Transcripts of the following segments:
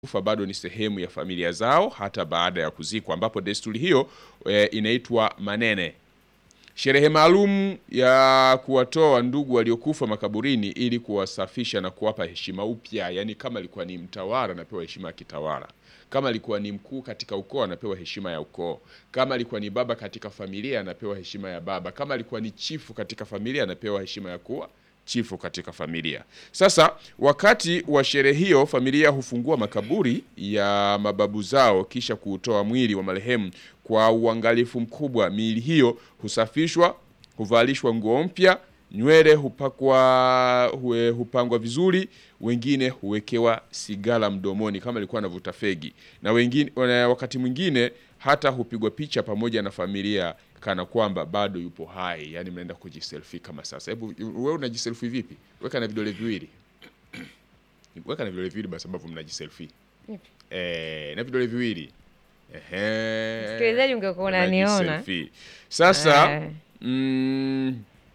kufa bado ni sehemu ya familia zao hata baada ya kuzikwa, ambapo desturi hiyo e, inaitwa manene. Sherehe maalum ya kuwatoa ndugu waliokufa makaburini ili kuwasafisha na kuwapa heshima upya. Yani kama alikuwa ni mtawala anapewa heshima ya kitawala, kama alikuwa ni mkuu katika ukoo anapewa heshima ya ukoo, kama alikuwa ni baba katika familia anapewa heshima ya baba, kama alikuwa ni chifu katika familia anapewa heshima ya kuwa chifu katika familia. Sasa wakati wa sherehe hiyo, familia hufungua makaburi ya mababu zao kisha kuutoa mwili wa marehemu kwa uangalifu mkubwa. Miili hiyo husafishwa, huvalishwa nguo mpya, nywele hupakwa huwe, hupangwa vizuri, wengine huwekewa sigara mdomoni kama alikuwa anavuta fegi, na wengine wakati mwingine hata hupigwa picha pamoja na familia kana kwamba bado yupo hai, yani mnaenda kujiselfie kama sasa. Hebu wewe unajiselfie vipi? Weka na vidole viwili, weka na vidole viwili basi, ambavyo mnajiselfie eh, na vidole viwili ehe, Msikilizaji, ungekuwa unaniona unajiselfie. Sasa Eh. mm,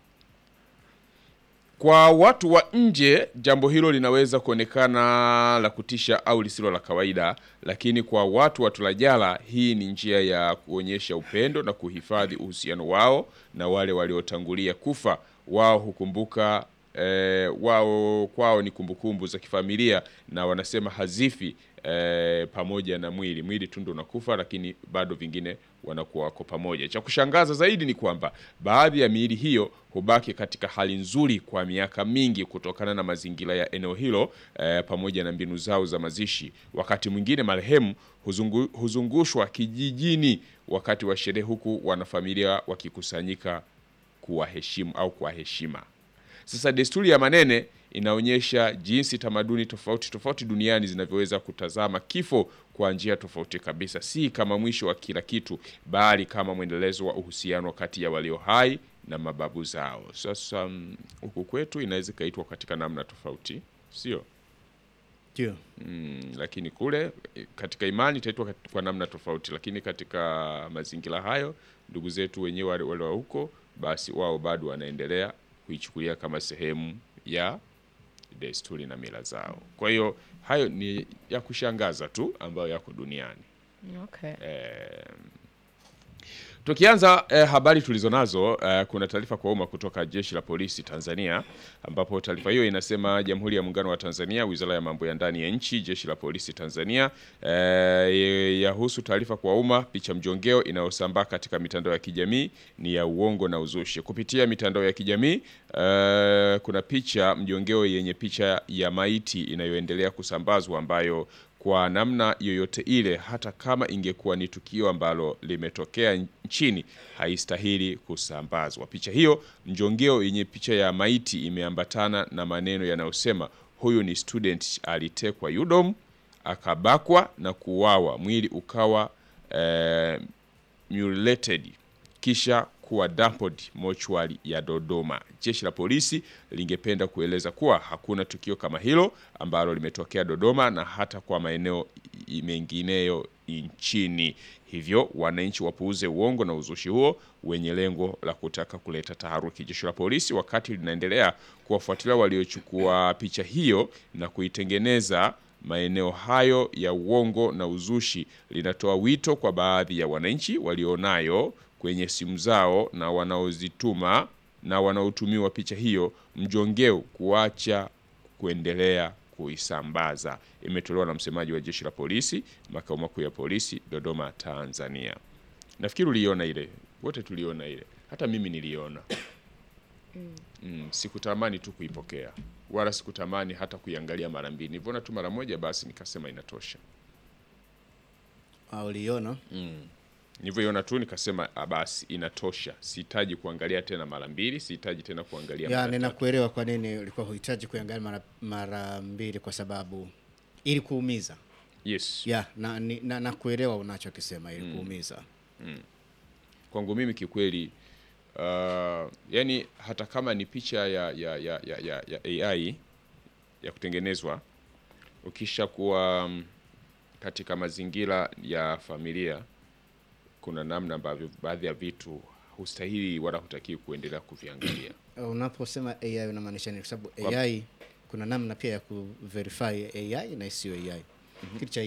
kwa watu wa nje jambo hilo linaweza kuonekana la kutisha au lisilo la kawaida, lakini kwa watu wa Tulajala hii ni njia ya kuonyesha upendo na kuhifadhi uhusiano wao na wale waliotangulia kufa. Wao hukumbuka eh, wao kwao ni kumbukumbu za kifamilia na wanasema hazifi eh, pamoja na mwili. Mwili tu ndo unakufa, lakini bado vingine wanakuwa wako pamoja. Cha kushangaza zaidi ni kwamba baadhi ya miili hiyo hubaki katika hali nzuri kwa miaka mingi kutokana na mazingira ya eneo hilo eh, pamoja na mbinu zao za mazishi. Wakati mwingine marehemu huzungu, huzungushwa kijijini wakati wa sherehe, huku wanafamilia wakikusanyika kuwaheshimu au kwa heshima. Sasa desturi ya manene inaonyesha jinsi tamaduni tofauti tofauti duniani zinavyoweza kutazama kifo kwa njia tofauti kabisa, si kama mwisho wa kila kitu, bali kama mwendelezo wa uhusiano kati ya walio hai na mababu zao. Sasa mm, huku kwetu inaweza ikaitwa katika namna tofauti, sio? Ndio. Mm, lakini kule eh, katika imani itaitwa kat- kwa namna tofauti, lakini katika mazingira hayo ndugu zetu wenyewe wale wale wa huko, basi wao bado wanaendelea kuichukulia kama sehemu ya desturi na mila zao. Kwa hiyo hayo ni ya kushangaza tu ambayo yako duniani. Okay. Tukianza eh, habari tulizonazo eh, kuna taarifa kwa umma kutoka Jeshi la Polisi Tanzania, ambapo taarifa hiyo inasema Jamhuri ya Muungano wa Tanzania, Wizara ya Mambo ya Ndani ya Nchi, Jeshi la Polisi Tanzania eh, yahusu taarifa kwa umma. Picha mjongeo inayosambaa katika mitandao ya kijamii ni ya uongo na uzushi. Kupitia mitandao ya kijamii eh, kuna picha mjongeo yenye picha ya maiti inayoendelea kusambazwa ambayo kwa namna yoyote ile, hata kama ingekuwa ni tukio ambalo limetokea nchini, haistahili kusambazwa. Picha hiyo mjongeo yenye picha ya maiti imeambatana na maneno yanayosema huyu ni student alitekwa UDOM akabakwa na kuuawa, mwili ukawa eh, mutilated kisha kuwa dumped mochwari ya Dodoma. Jeshi la polisi lingependa kueleza kuwa hakuna tukio kama hilo ambalo limetokea Dodoma na hata kwa maeneo i- mengineyo nchini. Hivyo wananchi wapuuze uongo na uzushi huo wenye lengo la kutaka kuleta taharuki. Jeshi la polisi wakati linaendelea kuwafuatilia waliochukua picha hiyo na kuitengeneza maeneo hayo ya uongo na uzushi, linatoa wito kwa baadhi ya wananchi walionayo kwenye simu zao na wanaozituma na wanaotumiwa picha hiyo mjongeo kuacha kuendelea kuisambaza. Imetolewa na msemaji wa jeshi la polisi makao makuu ya polisi Dodoma, Tanzania. Nafikiri uliona ile, wote tuliona ile, hata mimi niliona. Mm, sikutamani tu kuipokea wala sikutamani hata kuiangalia mara mbili. Nilivyoona tu mara moja, basi nikasema inatosha. Ah, uliona? Nilivyoiona tu nikasema ah, basi inatosha, sihitaji kuangalia tena mara mbili, sihitaji tena kuangalia Ya, mara tatu. ninakuelewa kwa nini ulikuwa huhitaji kuangalia mara, mara mbili kwa sababu ili kuumiza. Yes, Ya, na, ni- na, na kuelewa unachokisema ili kuumiza. kwangu mimi kikweli, uh, yani hata kama ni picha ya, ya, ya, ya, ya, ya AI ya kutengenezwa, ukisha kuwa mm, katika mazingira ya familia, kuna namna ambavyo baadhi ya vitu hustahili wala hutakiwi kuendelea kuviangalia. Unaposema AI unamaanisha nini? Kwa sababu Kwa- AI kuna namna pia ya kuverify AI na isiyo AI. kitu cha